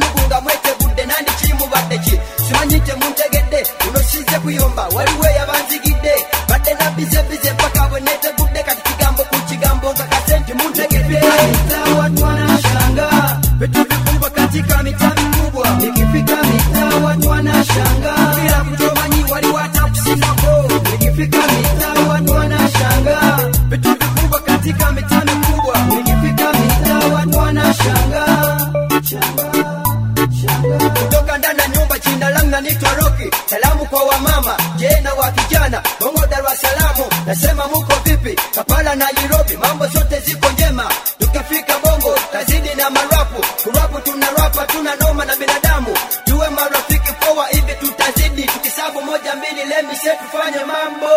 mugunga mwetegudde nandi kimubadde ki simanyi temuntegedde unosize kuyomba waliwo yabanzigidde badde nabizebize mpaka bwe netegudde kati kigambo ku kigambo nga kasenti muntegedde watu wanashanga vitu vikubwa katika mitaa mikubwa ikifika mitaa watu wanashanga bila kutomanyi waliwo hata kusingako ikifika mitaa watu wanashanga vitu vikubwa katika mitaa mikubwa ikifika mitaa watu wanashanga kutoka ndani ya nyumba jina langu nanitwa Roki. Salamu kwa wamama, je na wa vijana Bongo Dar es Salaam, nasema muko vipi? Kampala na Nairobi, mambo zote ziko njema. Tukifika Bongo tazidi na marapu, kurapu tuna rapa, tuna noma na binadamu, tuwe marafiki poa, hivi tutazidi tukisabu moja mbili, lemise tufanye mambo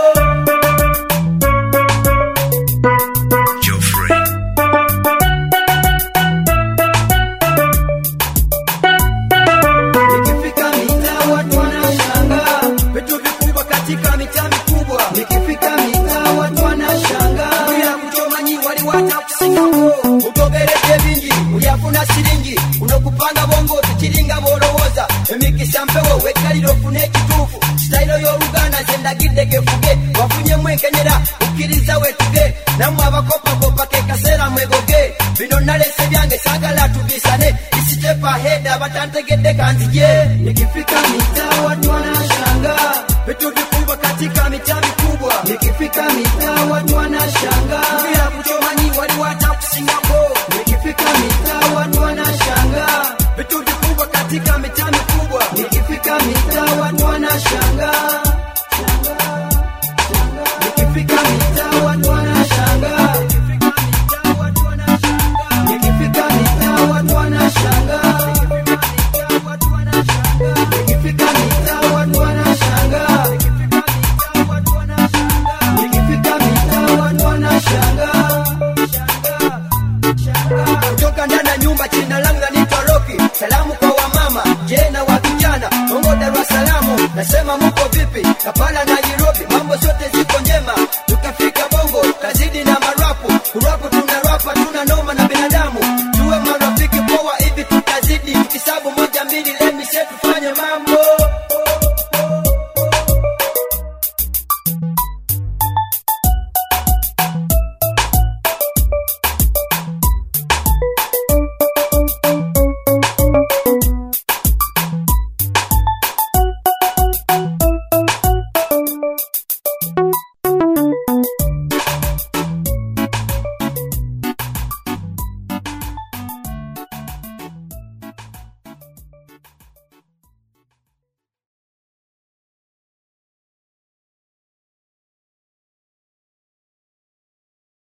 Nikifika mitaa watu wanashangaa vitu vikubwa katika mitaa mikubwa. Nikifika mitaa watu wanashangaa bila kutomanyi waliwata kusingako utogeredde bingi ulyafuna siringi unokupanga bongo tukiringa bolowooza emikisa mpewo wekkalira ofune ekituufu sitayiro y'oluganda zendagidde gefuge wafunyemu enkenyera ukkiriza wetuge nammwe abakopakopa ke kaseera mwegoge bino nalese byange saagala tubisane isitepa heda batantegedde kanzije nikifika mitaa watu wanashangaa vitu vikubwa katika mitaa mikubwa nikifika mitaa watu wanashangaa bila kutomanyi waliwata kusingako nikifika mitaa watu wanashangaa vitu vikubwa katika mitaa mikubwa nikifika mitaa watu wanashangaa nikifika mitaa watu wanashangaa nikifika mitaa watu wanashangaa nikifika mitaa watu wanashangaa nikifika mitaa watu wanashangaa kutoka ndani ya nyumba jina langu nanitwa Roki. Salamu kwa wamama, je na wa vijana Bongo Dar es Salaam, nasema muko vipi? Kampala na Nairobi, mambo zote ziko njema.